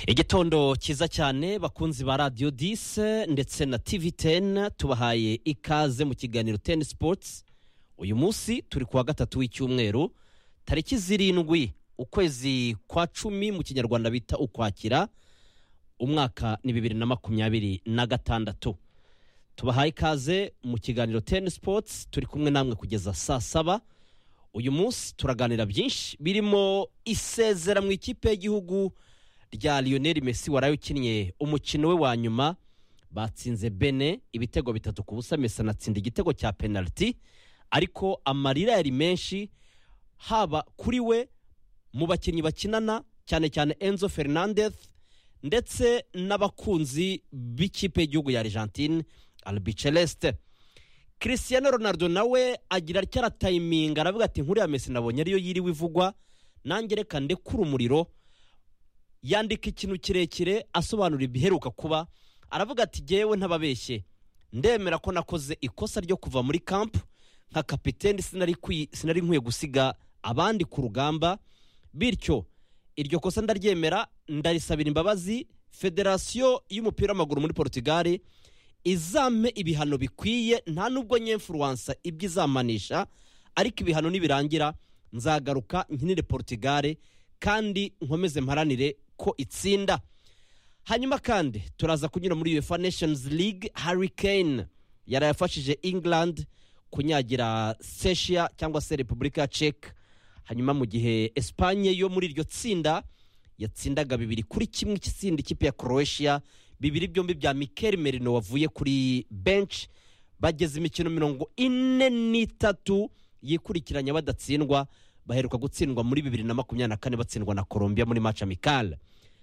igitondo cyiza cyane bakunzi ba radiyo dise ndetse na tivi teni tubahaye ikaze mu kiganiro teni sipotsi uyu munsi turi kuwa gatatu w'icyumweru tariki zirindwi ukwezi kwa cumi mu kinyarwanda bita ukwakira umwaka ni bibiri na makumyabiri na gatandatu tubahaye ikaze mu kiganiro teni sipotsi turi kumwe namwe kugeza saa saba uyu munsi turaganira byinshi birimo isezera mu ikipe y'igihugu rya Lionel Messi waraye ukinnye umukino we wa nyuma batsinze bene ibitego bitatu ku busa Messi anatsinda igitego cya penaliti ariko amarira yari menshi haba kuri we mu bakinnyi bakinana cyane cyane Enzo Fernandez ndetse n'abakunzi b'ikipe y'igihugu ya Argentine Albiceleste Cristiano Ronaldo nawe agira atya aratayiminga aravuga ati nkuru ya Messi nabonye ariyo yiriwe ivugwa nanjye reka ndekure umuriro yandika ikintu kirekire asobanura ibiheruka kuba aravuga ati ngewe ntababeshye ndemera ko nakoze ikosa ryo kuva muri kampu nka kapitene sinari nkwiye gusiga abandi ku rugamba bityo iryo kosa ndaryemera ndarisabira imbabazi federasiyo y'umupira w'amaguru muri portugali izampe ibihano bikwiye nta nubwo nyemfuruwansa ibyo izamanisha ariko ibihano nibirangira nzagaruka nkinire portugali kandi nkomeze mparanire ko itsinda hanyuma kandi turaza kunyura muri uefa nations league harry kane yari yafashije england kunyagira seshia cyangwa se repubulika ya cek hanyuma mu gihe esipanye yo muri iryo tsinda yatsindaga bibiri kuri kimwe itsinda ikipe ya croatia bibiri byombi bya mikel merino wavuye kuri bench bageze imikino mirongo ine n'itatu yikurikiranya badatsindwa baheruka gutsindwa muri bibiri na makumyabiri na kane batsindwa na colombia muri maci amikale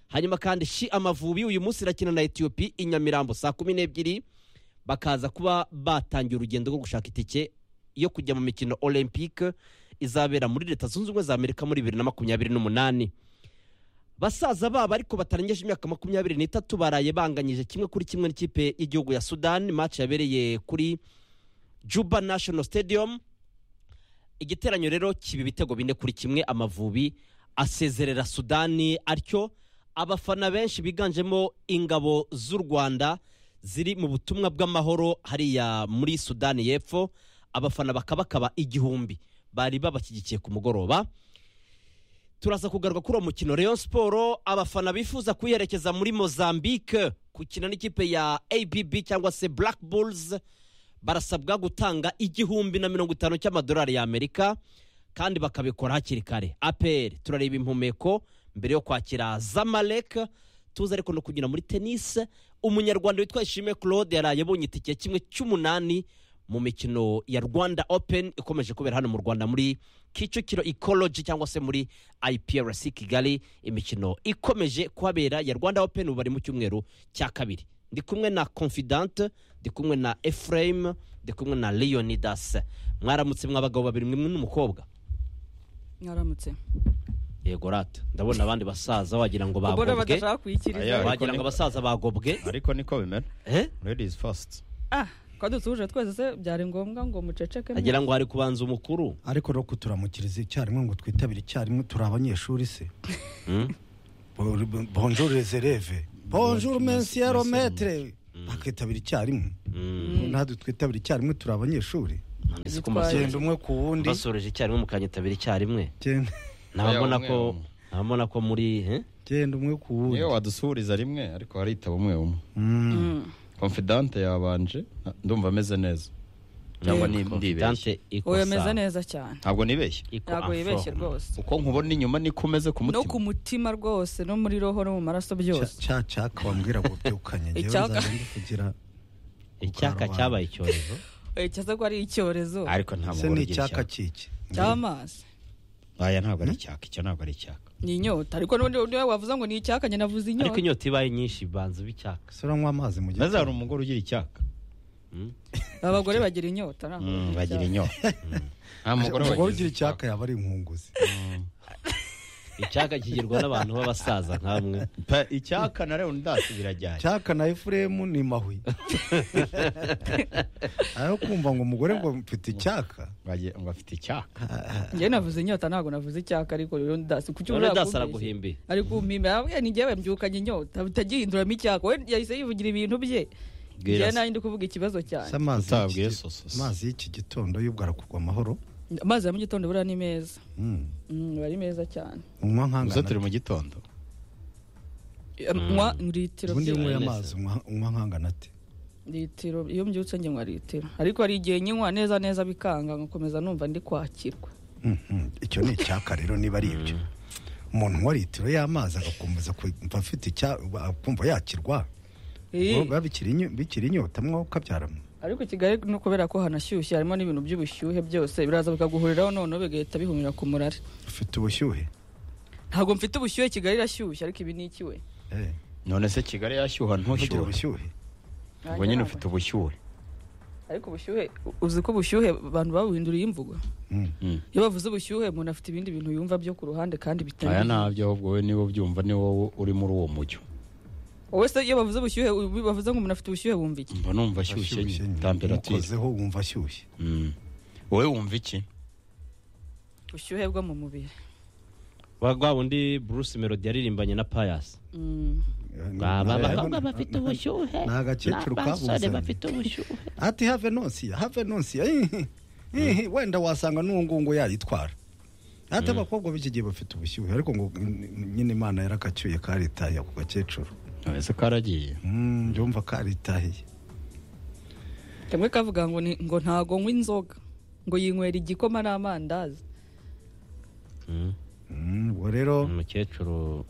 hanyuma kandi shi amavubi uyu munsi irakina na etiyopi i nyamirambo saa kumi n'ebyiri bakaza kuba batangiye urugendo rwo gushaka itike yo kujya mu mikino olympique izabera muri leta zunze ubumwe za amerika muri bibiri na makumyabiri n'umunani basaza babo ariko batarengeje imyaka makumyabiri n'itatu baraye banganyije kimwe kuri kimwe n'ikipe y'igihugu ya sudani maci yabereye kuri juba national stadium igiteranyo rero kiba ibitego bine kuri kimwe amavubi asezerera sudani atyo abafana benshi biganjemo ingabo z'u rwanda ziri mu butumwa bw'amahoro hariya muri sudani y'epfo abafana bakabakaba igihumbi bari babashyigikiye ku mugoroba turaza kugaruka kuri uwo mukino Rayon siporo abafana bifuza kuyiherekeza muri mozambique gukina n'ikipe ya abb cyangwa se black bulls barasabwa gutanga igihumbi na mirongo itanu cy'amadolari y'amerika kandi bakabikora hakiri kare aperi turareba impumeko mbere yo kwakira zamalek tuzi ariko no kugira muri tenisi umunyarwanda witwa ishime claude yaraye abonye itike kimwe cy'umunani mu mikino ya rwanda open ikomeje kubera hano mu rwanda muri kicukiro ikoroji cyangwa se muri iprc kigali imikino ikomeje kuhabera ya rwanda open ubu bari mu cyumweru cya kabiri ndi kumwe na confidante ndi kumwe na efurayime ndi kumwe na leonidas mwaramutse mw'abagabo babiri mwe n'umukobwa mwaramutse yego rata ndabona abandi basaza wagira ngo ubwo rero bagobwe badashaka kuyikiriza Aya. wagira ngo abasaza bagobwe ariko niko bimera eh? ladies first ah ko dutuje twese se byari ngombwa ngo muceceke mwe? agira ngo hari kubanza umukuru ariko no kuturamukiriza icyarimwe ngo twitabire icyarimwe turi abanyeshuri se bonjour les élèves bonjour monsieur le maître bakitabira icyarimwe natwe twitabira icyarimwe turi abanyeshuri Nanditse ko Yitwaye. musoreje- genda umwe ku wundi basoreje icyarimwe mukanyitabira icyarimwe genda ntabona umwe, ko umwe. ntabona ko muri eh? genda umwe ku wundi niyo wadusuhuriza rimwe ariko haritaba umwe umwe Mm. Mm. confidante yabanje na- ndumva ameze neza ntabwo ni- ndibeshye Confidante ikosa- oya ameze neza cyane ntabwo nibeshye iko ntabwo afro. yibeshye rwose uko nkubona inyuma niko umeze ku no ku mutima mutima rwose no muri roho no mu maraso Cya- byose cya cyaka wambwira ngo byukanye njyewe Icyaka. nzajya ndi kugira icyaka Kukarubanda. cyabaye icyorezo Oya, cyaza ko ari icyorezo ariko nta se mugore ni ugira icyaka icyaka kiki cy'amazi aya ntabwo ari icyaka icyo ntabwo ari icyaka ni inyota ariko n'ubundi undi wavuze ngo ni icyaka njye navuze ariko inyota inyota ibaye nyinshi banza b'icyaka se uranywa amazi mu maze hari gitondo umugore ugira icyaka abagore bagira inyota ntabwo Mm, bagira icyaka. bagira inyota nta mugore umugore wagize ugira icyaka yaba ari inkunguzi icyaka kigirwa n'abantu b'abasaza nk'amwe Pa- icyaka na rero ndasubira cyane cyaka na efuremu ni mahuye aho kumva ngo umugore ngo mfite icyaka Wagira ngo afite icyaka njyewe navuze inyota ntabwo navuze icyaka ariko rero ndasi kuki none ushaka dasara kumbeshya? guhimbi ari kumpimba yabwiye ni njyewe mbyukanye inyota utagihinduramo icyaka we yahise yivugira ibintu bye Bwira njyewe se. nanjye ndi kuvuga ikibazo cyane se amazi utabwiye y'iki- sososo. amazi y'iki gitondo y'ubwo arakugwa amahoro amazi ya mu gitondo buriya ni meza Mm. Mm, aba ari meza cyane unywa gusa turi nkangana mu gitondo nywa litiro ubundi iyo ebyiri. unyweye amazi unywa- unywa nkangana ate litiro iyo mbyutse njye nywa litiro ariko hari igihe nyinywa neza neza bikanga nkomeza numva ndi kwakirwa Mhm. icyo ni icyaka rero niba ari ibyo umuntu unywa litiro y'amazi agakomeza kumva afite icya- akumva yakirwa Eh, biba bikiri inyo- bikiri inyota mwo ukabyaramo ariko i kigali no kubera ko hanashyushye harimo n'ibintu by'ubushyuhe byose biraza bikaguhuriraho noneho bigahita bihumira ku murari ufite ubushyuhe ntabwo mfite ubushyuhe kigali irashyushye ariko ibi ni ikiwe Eh, none se kigali yashyuha ntugira ntushyuhe ubushyuhe ubwo nyine ufite ubushyuhe ariko ubushyuhe u- uzi ko ubushyuhe abantu babuhinduriye imvugo Mm. Mm. iyo bavuze ubushyuhe umuntu afite ibindi bintu yumva byo ku ruhande kandi bitari aya ntabyo ahubwo wowe niba ubyumva ni wowe uri muri uwo mucyo wowe se iyo bavuze ubushyuhe u- bavuze ngo umuntu afite ubushyuhe wumva iki mba numva ashyushye Ashyushye nyine. temperatire Umukozeho wumva ashyushye Mm. wowe wumva iki ubushyuhe bwo mu mubiri wagwa wundi bruce melody yaririmbanye na payasi Mm. Baba bakobwa bafite ubushyuhe ni agakecuru kabuzanye bafite ubushyuhe ati have nonsiya have nonsiya ihi, ihi, wenda wasanga n'uwo nguwo yayitwara ati abakobwa b'iki gihe bafite ubushyuhe ariko ngo mm, nyine imana yarakacyuye karitaye ako gakecuru none se karagiye Mm, ndumva karitahiye kamwe kavuga ngo ni- ngo ntago nywa inzoga ngo yinywera igikoma n'amandazi Mm, ubwo rero umukecuru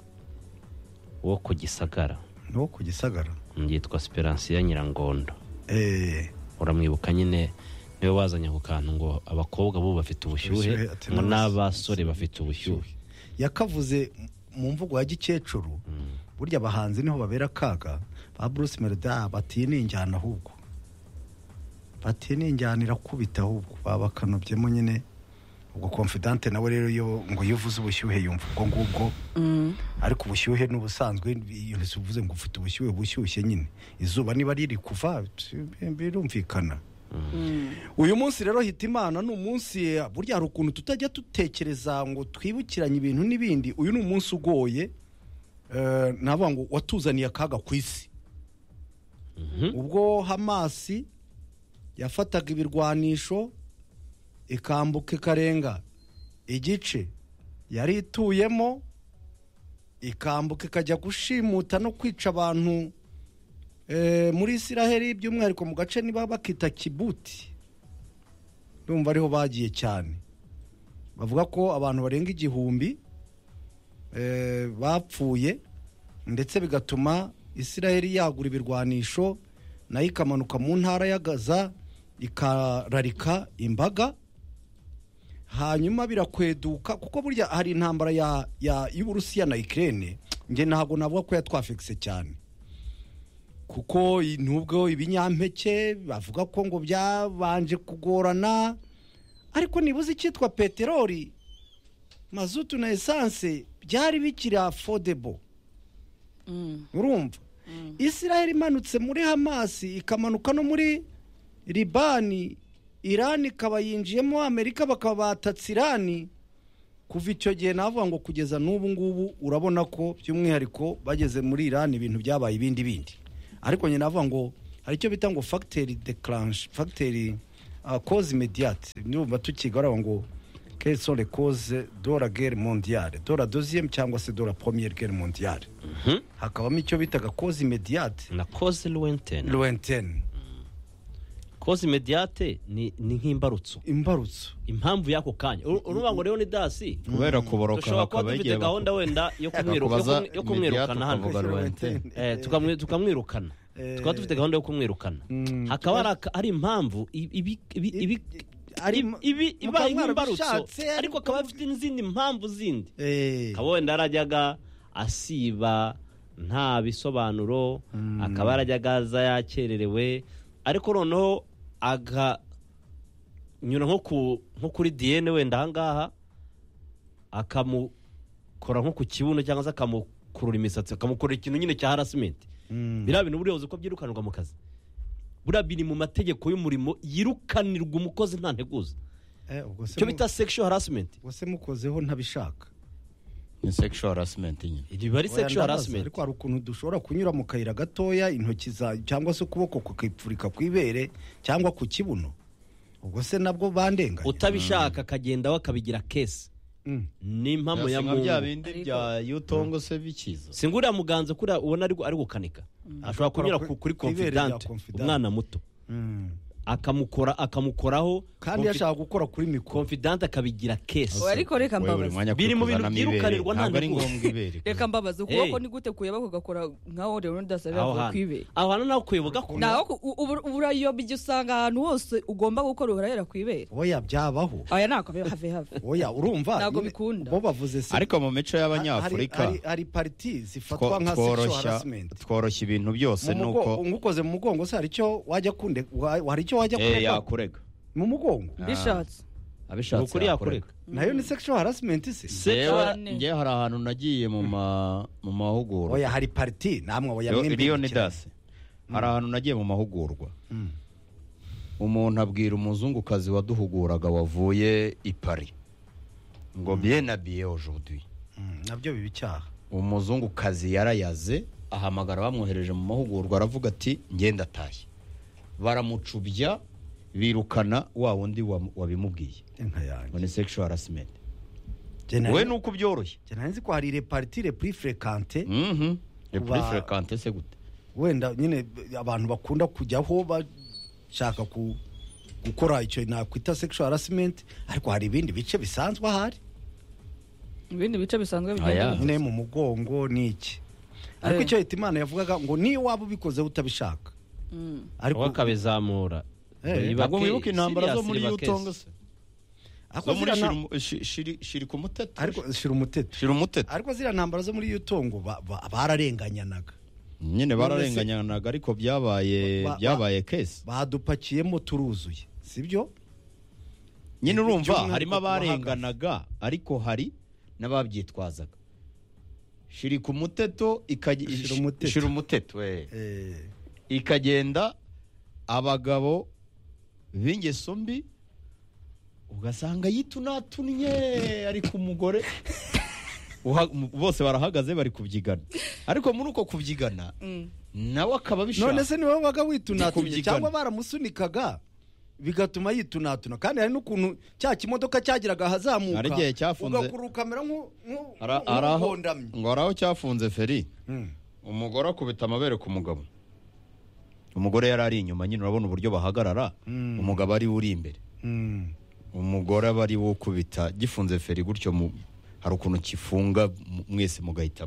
wo ku gisagara ni wo ku gisagara yitwa siperansiya nyirangondo Eh, uramwibuka nyine niwe wazanye ako kantu ngo abakobwa bo bafite ubushyuhe Ubushyuhe, ati ngo n'abas- n'abasore bafite ubushyuhe yakavuze mu mvugo ya gikecuru burya abahanzi niho babera akaga ba bruce melody ah, batiye ni injyana ahubwo batiye ni injyana irakubita ahubwo baba bakanobyemo nyine ubwo confidante nawe rero iyo ngo iyo uvuze ubushyuhe yumva ubwo ngubwo ariko ubushyuhe n'ubusanzwe iyo uvuze ngo ufite ubushyuhe bushyushye nyine izuba niba riri kuva birumvikana uyu munsi rero hita imana ni umunsi eh, burya hari ukuntu tutajya dutekereza ngo twibukiranye ibintu n'ibindi uyu ni umunsi ugoye eh, navuga ngo watuzaniye akaga ku isi ubwo hamasi yafataga ibirwanisho ikambuka ikarenga igice yari ituyemo ikambuka ikajya gushimuta no kwica abantu eh, muri isiraheli by'umwihariko mu gace niba bakita kibuti ndumva ariho bagiye cyane bavuga ko abantu barenga igihumbi eh, bapfuye ndetse bigatuma isiraheli yagura ibirwanisho nayo ikamanuka mu ntara ya gaza ikararika imbaga hanyuma birakweduka kuko burya hari intambara ya- ya- y'uburusiya na ikirere njye ntabwo navuga ko yatwafekise cyane kuko i- nubwo ibinyampeke bavuga ko ngo byabanje kugorana ariko nibuze icyitwa peteroli mazutu na esanse byari bikiri afodebo Mm. urumva isiraheli imanutse muri hamasi ikamanuka no muri libani irani ikaba yinjiyemo amerika bakaba batatse irani kuva icyo gihe navuga ngo kugeza n'ubu ngubu urabona ko by'umwihariko bageze muri irani ibintu byabaye ibindi bindi ariko nyine navuga ngo hari icyo bita ngo fagiteri declanche fagiteri koze imediyate ndumva tukigaraho ngo kesore koze dora gere mondiyare dora doziyemu cyangwa se dora pomiyeri gere mondiyare hakabamo icyo bitaga koze imediyate na koze luwenteni loentene koze imediyate ni ni nk'imbarutso imbarutso impamvu y'ako kanya Uru- uruvuga ngo rero ni dasi kubera kuboroka dushobora kuba hakaba dufite igihe gahunda baku- wenda yo kumwiruka- yo bakakubaza kumwi- yo kumwirukana imediate hano ukavuga lointain. Eh, tukamwi- tukamwirukana Eh. tukaba dufite gahunda yo kumwirukana Mm. hakaba hari aka- hari impamvu i- ibi- ibi- ibi- ari- ibi- ibi- mukaba ibaye nk'imbarutso mwarabishatse, ariko- ariko akaba afite n'izindi mpamvu zindi Eh, akaba wenda yarajyaga asiba nta bisobanuro akaba yarajyaga aza yakererewe ariko noneho aganyura nko ku- nko kuri diyene wenda ahangaha akamu akora nko ku kibuno cyangwa se akamukurura imisatsi akamukurura ikintu nyine cya harasimenti Mm. biriya bintu buriya uzi ko byirukanirwa mu kazi buriya biri mu mategeko y'umurimo yirukanirwa umukozi nta nteguza Eh, ubwo se icyo mu- bita sexual harassment ubwo se mukozeho ntabishaka ni sexual harassment nyine riba ari Oya, sexual ndabaza, harassment ariko hari ukuntu dushobora kunyura mu kayira gatoya intoki za cyangwa se ukuboko kukipfurika ku ibere cyangwa ku kibuno ubwo se nabwo bandenganya utabishaka akagenda we akabigira kesi Mm. ni impamo ya Birasa nka mungu bya bindi Ariko- bya yutongo se bikiza singuriya muganza kuriya ubona ari gu- ari gukanika ashobora kunyura Akora ku- ku- kuri ku ibere rya confidante confidante. umwana muto Mm. akamukora akamukoraho kandi yashaka gukora kuri mikoro confidante akabigira kesi Oya, ariko reka Wowe buri mbabaza. mwanya Biri mu bintu kuzanamo ibere, byirukanirwa nta ntabwo ari nteguza. ngombwa ibere reka mbabaza ukuboko Hey. nigute kuyeba kugakora nkaho rero aho ndasabira hantu kwibera aho hantu nawe kuyoboga ko naho ku- u- ubu- uburayiyoba igihe usanga ahantu hose ugomba gukora urahera kwibera oya byabaho aya ni akabera have have oya urumva Ntabwo nyine, bikunda. bo bavuze se ariko mu mico y'abanyafurika hari, hari, hari pariti zifatwa two- nka sexual tworoshya harassment tworoshya ibintu byose mu mugongo nuko ngukoze mu mugongo se hari icyo wajya kunde wa- hari icyo wajya eh, kurega yakurega mu mugongo mbishatse ni abishatse ukuri yakoreka nayo ni sexual harassment se Njyewe cyane. njyewe hari ahantu nagiye mu ma- mu mahugurwa oya hari pariti namwe oya Yo- mwembi iriyo ni cyane. dasi hari ahantu nagiye mu mahugurwa Mm. umuntu abwira umuzungukazi waduhuguraga wavuye i Paris ngo bien habillé aujourd'hui Mm, nabyo biba icyaha umuzungukazi yarayaze ahamagara bamwohereje mu mahugurwa aravuga ati ngenda atashye baramucubya birukana wa wundi wa- wabimubwiye inka ngo yanjye ni sexual harassment Jye nari- we ni uko byoroshye jye nari nzi ko hari reparitire puri frekante Mhm. Ni Kuba- kuri frekante se gute wenda nyine b- abantu bakunda kujyaho bashaka ku gukora icyo nakwita sexual harassment ariko hari ibindi bice bisanzwe ahari ibindi bice bisanzwe Aya. bigenda nyine mu mugongo ni iki ariko Eh. icyo leta imana yavugaga ngo niyo waba ubikozeho utabishaka Mm. wowe akabizamura Eh, Biba ntabwo case. wibuka intambara zo Serious muri riba yutongo case. se ariko zo muri ziriya shiri nta- umu- shi- shiri- shiri ku mutete ariko shira umutete shira umutete ariko ziriya ntambara zo muri yutongo ba- ba- bararenganyanaga nyine bararenganyanaga ariko byabaye Ba- ba- byabaye kesi badupakiyemo turuzuye sibyo nyine ibyuma urumva ariko harimo bahagaze. abarenganaga ariko hari n'ababyitwazaga shiri ku muteto ikage- Shira umuteto. shira umuteto we. Eh, ikagenda abagabo b'ingeso mbi ugasanga yitunatunnye ariko umugore uha- mu- bose barahagaze bari kubyigana ariko muri uko kubyigana Mm. nawe akaba none abishaka se niwe wabaga witunatumye Kubyigana. cyangwa baramusunikaga bigatuma yitunatuna kandi hari n'ukuntu cya kimodoka cyagiraga ahazamuka Hari igihe cyafunze. ugakura ukamera nk'u- nk'u- Ara- araho- nk'ugondamye ngo araho cyafunze feri Mm. umugore akubita amabere ku mugabo umugore yari ari inyuma nyine urabona uburyo bahagarara Mm. umugabo ari we uri imbere Mm. umugore aba ari we ukubita gifunze feri gutyo mu- hari ukuntu kifunga mu- mwese mugahita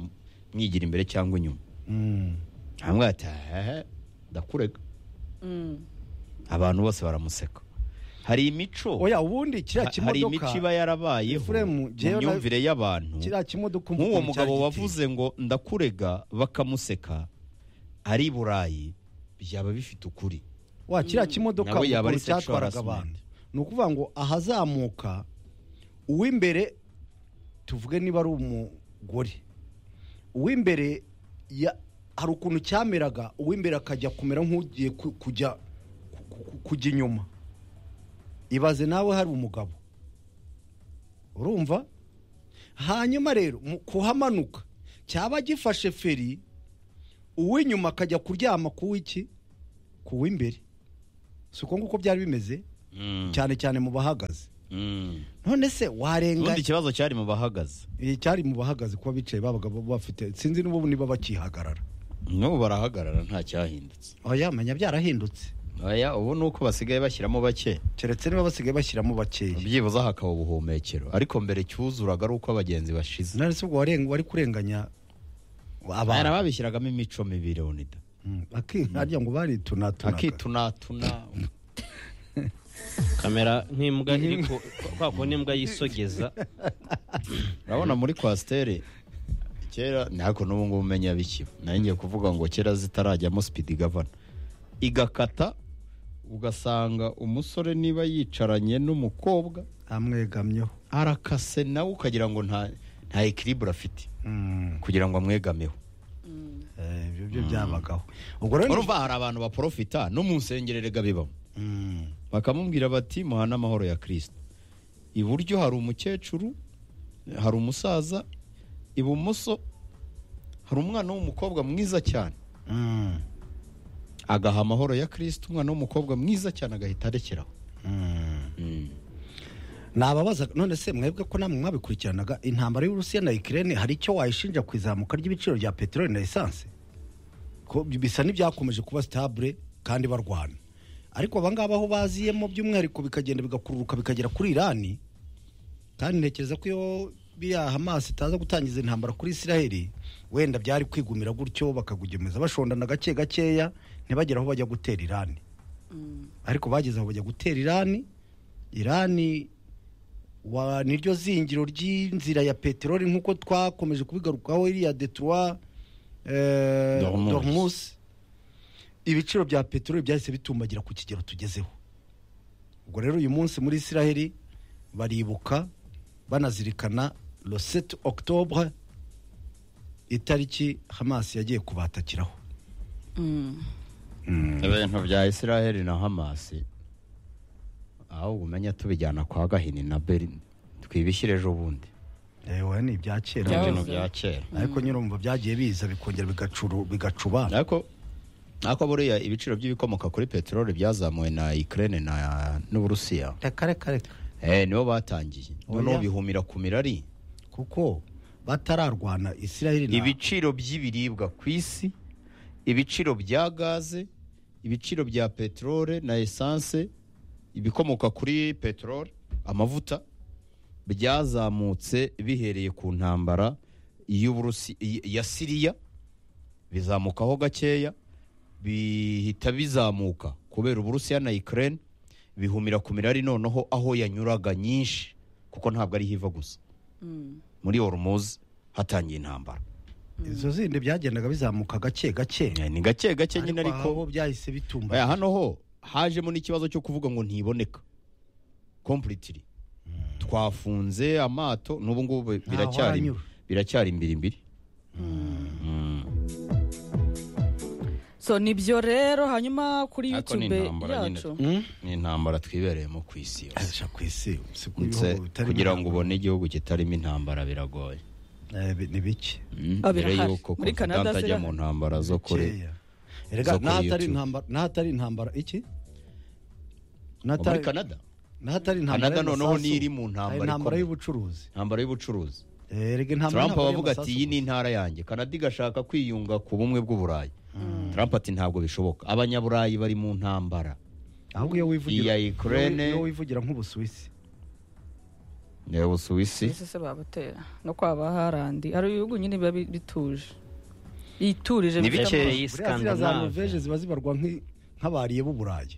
mwigira imbere cyangwa inyuma Mm. hamwe ati hehe ndakurega Mm. abantu bose baramuseka hari imico oya ubundi kiriya ha- hari kimodoka imico iba yarabayeho mu Efuremu, jewe na- myumvire y'abantu kiriya kimodoka nk'uwo ukuntu mugabo cyari wavuze ngo ndakurega bakamuseka ari i burayi byaba bifite ukuri giteye. wa kiriya kimodoka Nawe yaba ari ukuntu cyatwaraga sexual harassment. abantu ni ukuvuga ngo ahazamuka uw'imbere tuvuge niba ari umugore uw'imbere ya- hari ukuntu cyameraga uw'imbere akajya kumera nk'ugiye ku- kujya ku- ku- kujya inyuma ibaze nawe hari umugabo urumva hanyuma rero mu kuhamanuka cyaba gifashe feri uw'inyuma akajya kuryama ku w'iki ku w'imbere si uko nguko byari bimeze cyane cyane mu bahagaze Mm. none se warenga ubundi ikibazo cyari mu bahagaze Eh, cyari mu bahagaze kuba bicaye babaga bo- bafite sinzi n'ubu niba bakihagarara n'ubu barahagarara nta cyahindutse oya menya byarahindutse aya ubu ni uko basigaye bashyiramo bake keretse niba basigaye bashyiramo bakeya byibuze hakaba ubuhumekero ariko mbere cyuzuraga ari uko abagenzi bashize none se ubwo warenga wari kurenganya Hari abantu ababishyiragamo imico mibi leonida Mm, aki- harya ngo baritunatunaga akitunatuna kamera nk'imbwa iri ku kwa kundi imbwa yisogeza urabona muri kwasiteri kera ntabwo n'ubu ngubu umenya bikiba nayo ngiye kuvuga ngo kera zitarajyamo sipidi gavana igakata ugasanga umusore niba yicaranye n'umukobwa amwegamyeho arakase nawe ukagira ngo nta nta nta ekiribure afite Mm. kugira ngo amwegameho Eh, ibyo byo byabagaho ubwo rero ni- urumva hari abantu baporofita no mu nsengero rega bibamo Mm. bakamubwira bati muhane amahoro ya kirisita iburyo hari umukecuru hari umusaza ibumoso hari umwana w'umukobwa mwiza cyane Mm. agaha amahoro ya kirisita umwana w'umukobwa mwiza cyane agahita arekeraho Mm. nababaza none se mwebwe ko namwe mwabikurikiranaga intambara y'uburusiya na ikirere hari icyo wayishinja ku izamuka ry'ibiciro bya peteroli na esanse ko bisa n'ibyakomeje kuba sitabure kandi barwana ariko abangaba aho baziyemo by'umwihariko bikagenda bigakururuka bikagera kuri irani kandi ntekereza ko iyo biriya hamasi itaza gutangiza intambara kuri isiraheli wenda byari kwigumira gutyo bakagugemiza bashondana gake gakeya ntibagere aho bajya gutera irani ariko bageze aho bajya gutera irani irani wa niryo zingiro ry'inzira ya peteroli nk'uko twakomeje kubigarukaho iriya detuwa Dormuz. dormusi ibiciro bya peteroli byahise bitumbagira ku kigero tugezeho ubwo rero uyu munsi muri isiraheli baribuka banazirikana rosette octobre itariki hamasi yagiye kubatakiraho ibintu bya isiraheli na hamasi aho umenya tubijyana kwa gahini na berini twibishyire ejo bundi ewe ni ibya kera Byahoze. ibintu bya kera ariko nyirumva byagiye biza bikongera bigacuru bigacuba ariko ariko buriya ibiciro by'ibikomoka kuri peteroli byazamuwe na ikirere na n'uburusiya reka reka reka Eh, nibo batangiye noneho Oya. bihumira ku mirari kuko batararwana isiraheli na ibiciro by'ibiribwa ku isi ibiciro bya gaze ibiciro bya peteroli na esanse ibikomoka kuri peteroli amavuta byazamutse bihereye ku ntambara y'Uburusi- y- ya siriya bizamukaho gakeya bihita bizamuka kubera uburusiya na ikirere bihumira ku mirari noneho aho yanyuraga nyinshi kuko ntabwo ariho iva gusa muri horumuzi hatangiye intambara izo zindi byagendaga bizamuka gake gake Eh, ni gake gake nyine Ariko aho ariko byahise bitumba Oya, hano ho hajemo n'ikibazo cyo kuvuga ngo ntiboneka completely twafunze amato n'ubu ngubu biracyari hanyura. biracyari imbiri imbiri so nibyo rero hanyuma kuri Ariko ni yutube intambara nyine. yacu ni intambara twibereyemo ku isi yose Aja ku isi si ku Ndetse bihugu bitarimo kugira ngo intambara. ubone igihugu kitarimo intambara biragoye Eh, bi- ni bike Mm, Ah, mbere birahari. yuko Muri Canada confidant ajya zirahari. mu ntambara zo kure Bikeya. Erega zo kuri n'ahatari YouTube. intambara n'ahatari intambara iki muri Canada n'ahatari Canada intambara noneho y'amasasu, niyo iri mu ntambara hari intambara ikomeye. y'ubucuruzi intambara y'ubucuruzi Eh, erega intambara Trump y'intambara abavuga ati y'amasasu iyi ni gusa. intara yanjye Canada igashaka kwiyunga ku bumwe bw'uburayi Trump ati ntabwo bishoboka abanyaburayi bari mu ntambara ahubwo iyo wivugira iya Ukraine. iyo wivugira nk'ubusuwisi reba usuwisi ese se babatera no kwaba harandi hari ibihugu nyine biba bi- bituje yiturije Ni bifite bikeya. amazi. Iyi buriya ziriya za Scandinave. noveje ziba zibarwa nk'i- nk'abariye b'uburayi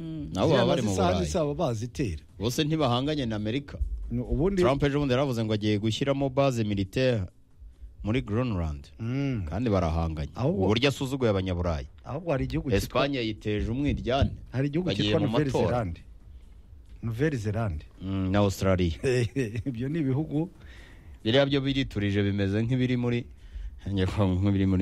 Mm. nabo baba bari mu burayi zaba bazitera bose ntibahanganye na amerika Ni ubundi Trump ejo bundi yaravuze ngo agiye gushyiramo base militaire muri Greenland Mm. kandi barahanganye Ahubwo- uburyo asuzuguye abanyaburayi ahubwo hari igihugu cyitwa Espagne yiteje umwiryane hari igihugu bagiye cyitwa mu Nouvelle matora. Zelande Nouvelle Zelande Mm, na Australia ibyo ni ibihugu biriya byo biriturije bimeze nk'ibiri muri nk'ibiri muri